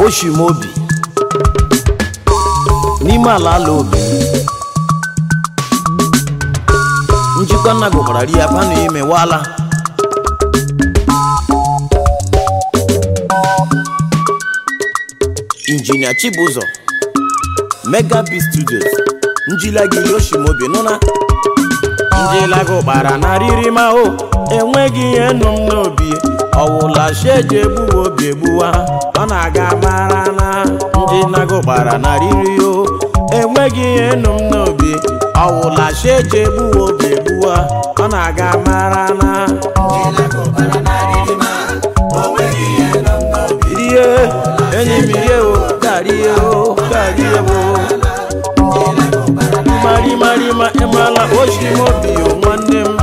oshimobi n'ime ala ala obi njikwa nna gụkwara ri ya panụ ime wala injinia chibụzọ mega b studios njilagiri oshimobi nụna njilago kpara na riri ma o enweghị ihe nụ m n'obi ọwụla sheji egbuwa obi egbuwa ọ na-aga mara na njinago kpara na riri o enweghị ihe nụ m n'obi ọwụla sheji egbuwa obi egbuwa ọ na-aga mara na rie enyi m rie o garie o garie o mari mari ma ịmala oshimobi o nwanne m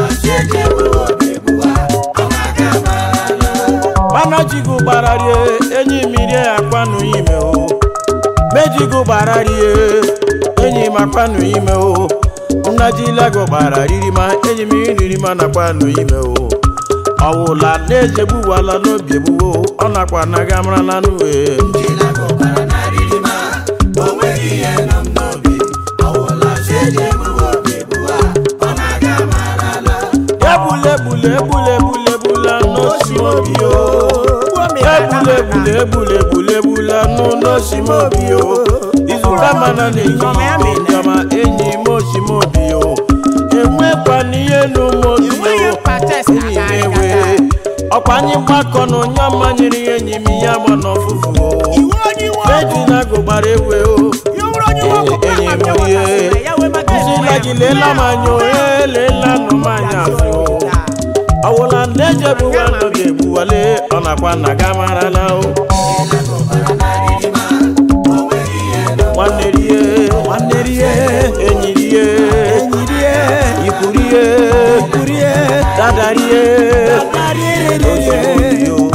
manajigo gbara rie enyi m rie akwanụ ime o mejigo gbara rie enyi m akwanụ ime o nnajilago gbara riri ma enyi m iriri ma nakwanụ ime o ọwụla na-ejegbuwala n'obi egbuwo ọ nakwa na ga marala n'uwe egbula egbula egbula egbula egbula n'osimobi o egbula egbula egbula egbula egbula nụ n'osimobi o izuka mana na-enyi njọma enyi m osimobi o enwekwana ihe n'ụmụobi o enyi m ewe ọkwa anyị mgbakọ na onye ọma nyere ya enyi m ya gba n'ọfụfụ o ejina gụgbara ewe o enyi m rie nsila gị leela m anya o eleela nụ m anya azụ o ọwụla ndị ejebuwa nọ ga-egbuwale ọ nakwa na ga marala o nwanne rie nwanne rie enyi rie enyi rie ikwu rie ikwu rie dada rie dada rie o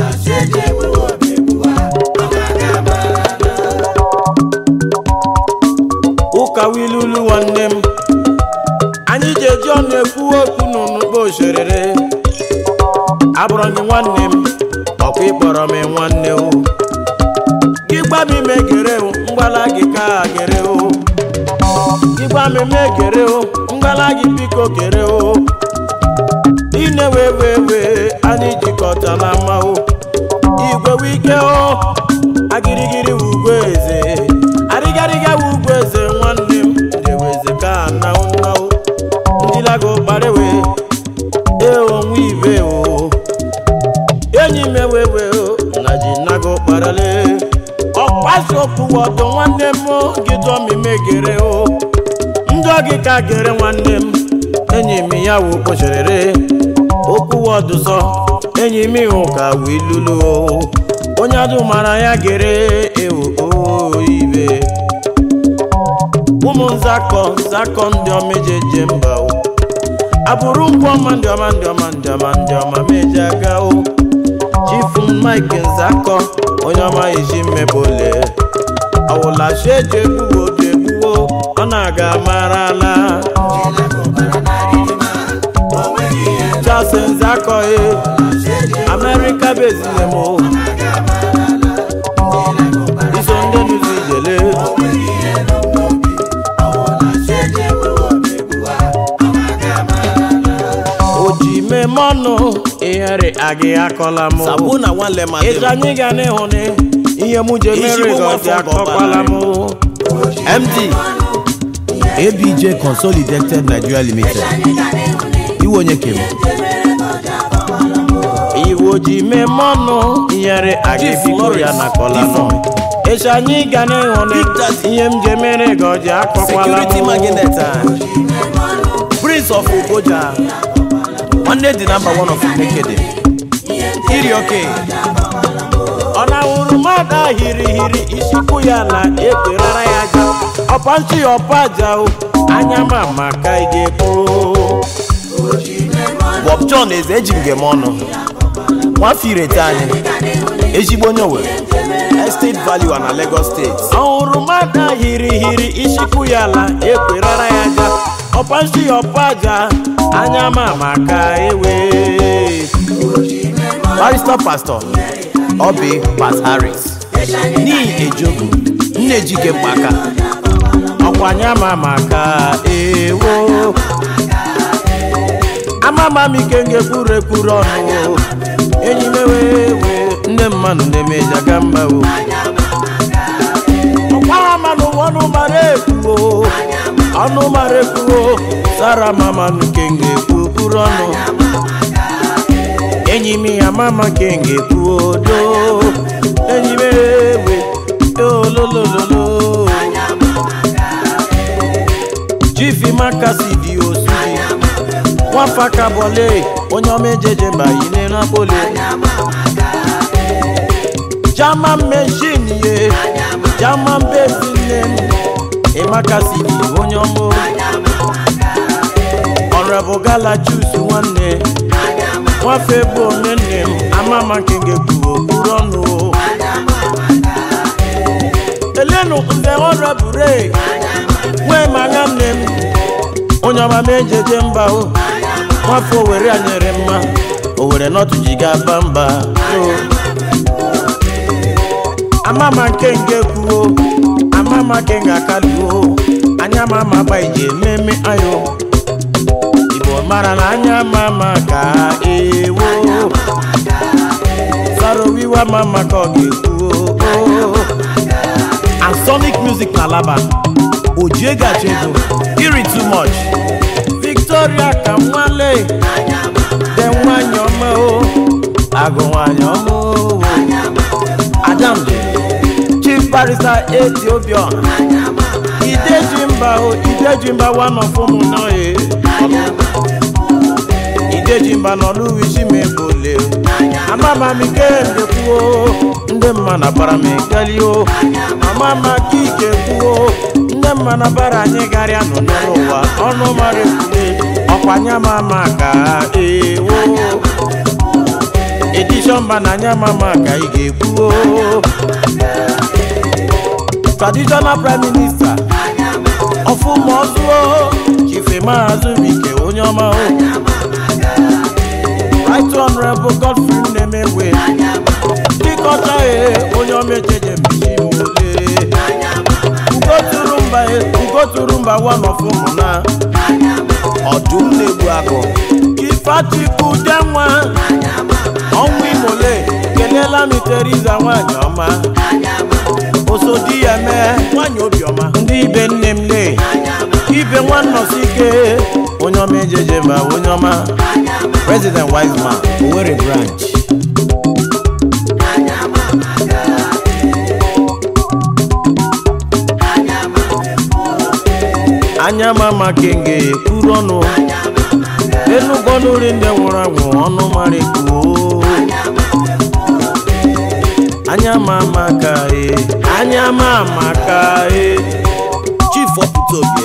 ụka wilulu nwanne m anyị ji eji ọnụ ekwu okwu n'ụnụkpo oserere abụrụ gị nwanne m ọkwa ịkpọrọ m nwanne o gị gba m ime gere o mgbala gị ka gere o gị gba m ime gere o mgbala gị biko gere o ine wee wee wee anyị jikọtala mma o igwe wike o agirigiri ugwu eze arịgarịga ugwu eze nwanne m deweze ka na nnawo ndilago gbarewe eonwe ibe o enyi m ewewe o na ji nago kparale ọkpasiokwu ọdụ nwanne m gị dụọ m imegere o ndụ gị ka gere nwanne m enyi m ya wụ kpocherere okwu ọdụsọ enyi m ịhụ ka wee lulu o onye adụ mara ya gere ewu oyibe ụmụ nzakọ nzakọ ndị ọma eji eje mba o abụrụ ngwa ọma ndị ọma ndị ọma ndị ọma ndị ọma meji aga o chifu mike nzakọ onye ọma iji mmebole ọwụla chi eji egbuwo obi egbuwo ọ na-aga marala Charles nzakọ e America bezile m o iso ndị nuzi ijele oji mmemme ọnụ ihere agị akọla m Sabu na nwanne ma dị ịja anyị ga n'ihu ni ihe mụ je mere Ezigbo gọzi nwafọ bụ akọkwala m MD ABJ Consolidated Nigeria Limited iwe onye kem iwo ji mmemme ọnụ ihere agị Chief biko Lawrence ya nakọla m Difon. ịja anyị ga n'ihu ni Big Daddy. ihe m je mere gọzi akọkwala Security m Magnet Prince of Ugoja nwanne dị namba one of Imekede iri oke ọ na-awụrụ mmadụ ahiri hiri isikwu ya na ekwerara ya aja ọpanchi ọpa aja o anya ma maka ị ga-ekpo Bob John eze eji m gem ọnụ nwafọ irete anyị ezigbo onye Owerri Estate Value na Lagos State ọhụrụ mmadụ ahiri hiri isikwu ya na ekwerara ya aja ọpanchi ọpa aja anya ma maka ewe Barrister Pastor Obi Pat Harris n'ihi ejogu nne jike mkpaka ọkwa anya ma maka ewo amama m ike ngekwuru ekwuru ọnụ enyi m ewewe ndị mmadụ na-emejaga mba o ọkwara mmanụ ọnụ mara ekwuo ọnụ mara ekwuo sara mama nke ngekwu kwuru ọnụ enyi m ya mama nke ngekwu do enyi m ewe ololololo jifi makasi di osuji nwafa kabole onye ọma ejeje mba yine napoli german machine ye german base nne m ịmakasi di onye ọma ọrọbụ gala jus nwanne nwafe bụ onye nne m amama nke ngekwu okpuru ọnụ elenu nze ọrọbụre nwee manya nne m onye ọma m ejeje mba o nwafọ owere anyere mma owere nọtụ ji ga-aba mba o amama nke nke kwuo amama nke nga akaluo anya mama gba ije ememe ayo igbo mara na anya mama ka ewo sarowiwa mama ka ọ ga-ekwuo and sonic music na alaba ojie gachi ego iri too much victoria ka nwale de nwanyị ọma o agụ nwanyị ọma o adamde chief barrister ethiopia ideji mba o ideji mba one of ụmụ nọye ideji mba n'ọlụwichi ma ebole amama m ike ndekwuo ndị mma na bara m ekeli o amama ka ike kwuo ndị mma na bara anyị garịa nọ n'ụwa ọnụ mara ekwule ọkwanya mama ka ewo edishọn mba na anya mama ka ị ga-ekwuo traditional prime minister ọfụma ọzụo chife maazụbike onye ọma o right honorable godfrey nnemewe dịkọta e onye ọma ejeje mbichi ole ugoturu mba ugoturu mba one of ụmụna ọdụm na-egbu agụ ifechukwu denwa ọnwụ imole kelela m teriza nwanyị ọma osodi ya mee nwanyị obiọma ndị ibe nne m lee ibe nwannọsike onye ọma ejeje mba onye ọma president wiseman owerri branch anya mama kenge kwuru ọnụ enugbo nri ndị nwụrụ anwụ ọnụ mara ekwuo anya mama ka e anya mama ka e chief ọpụtobie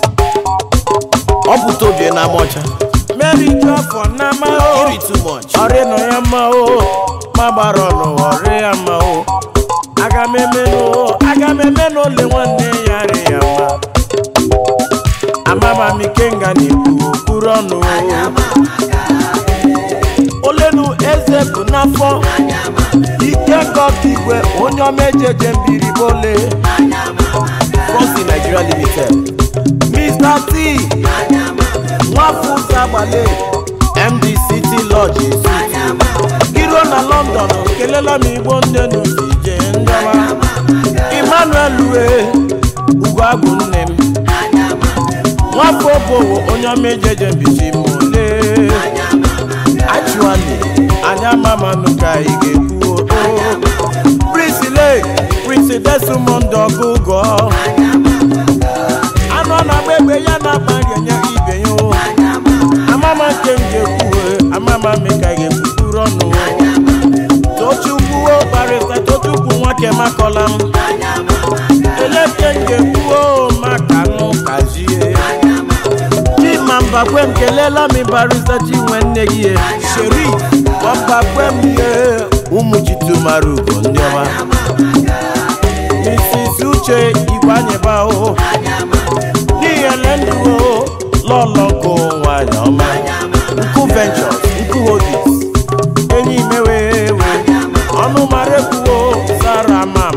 ọpụtobie na amọcha meri ju afọ na ma o iri too much ọrịa nọ ya ma o ma gbara ọnụ ọrịa ya ma o aga m eme n'o aga m eme n'ole nwanne ya rị ya ma amama m ikenga na-ekwu okpuru ọnụ olenu eze bụ n'afọ ike kọka igwe onye ọma ejeje mbiribole frosti nigeria limited mr t nwafọ ụzọ agbale md city lodge iro na london kelela m igbo nne n'ụdije ndọba emmanuel ue ugwuagwụ nne m nwafọ obowo onye ọma ejeje mbichi m ole actually anya mamanụ ka ị ga-ekwu prince lake prince desmond ọgụgọ anọ na-agba egbe ya na-agbari enye ibe ya o amama nke m ga-ekwuwe amama m ka ị ga-ekwupụrụ ọnụ tochukwu barịta tochukwu nwoke makọla m eleke m ga-ekwuo maka nụ kazie chima mbakwe m kelela m barịta chinwe nne gị sheri ọmbakwe m ihe ụmụ chitumara ugo ndị ọma mrs uche igwe anyịba o n'ihi ele ndụ o lọlọ nkụ nwanyị ọma nkụ ventures nkụ hodis enyi mewewe ọnụ mara ekwuo sara ma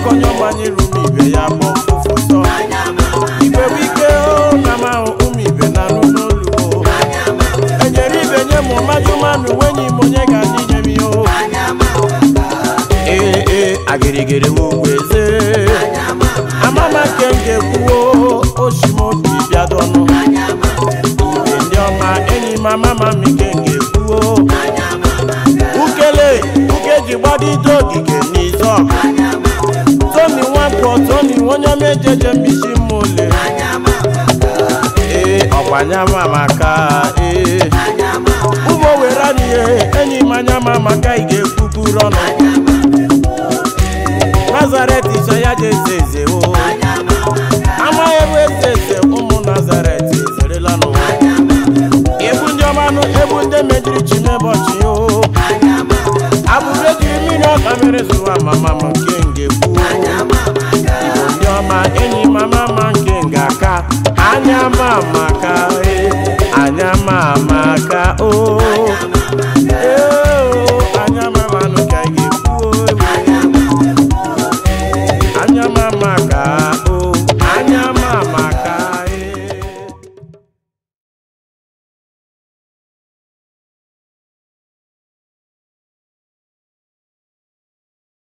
maka onye ọmanye rum ibe ya bụ mfụfụ sọ igbe bụ ike o na ma ụmụ ibe na anụ n'olu o enyere ibe nye m majụmanụ wenye m onye ga-adị nye m ihe o ee ee agịrịgịrị m ugwu eze amama nke m ga-ekwuo oshimobi bịadọnụ ibe ndị ọma enyi m amama m nke m ga-ekwuo ukele uke ji gbadido ogige n'izu ọgụ toni nwapụ toni onye mejeje mbisi mma ole ee ọkwanya mamaka ee ụmụ were n'ihe enyi m anya mamaka ị ga-ekwuburu ọnụ nazaret so ya je eze eze o amaghị ebe eze eze ụmụ nazaret ezerela n'ụwa ebu ndị ọmanụ ebu ndị mejiri chimebọchị o abụrụ ejiri mmiri ọka mere zụwa mama m nke ngekwu igbo ndị ọma enyi mama ma nke nga aka anya ma ma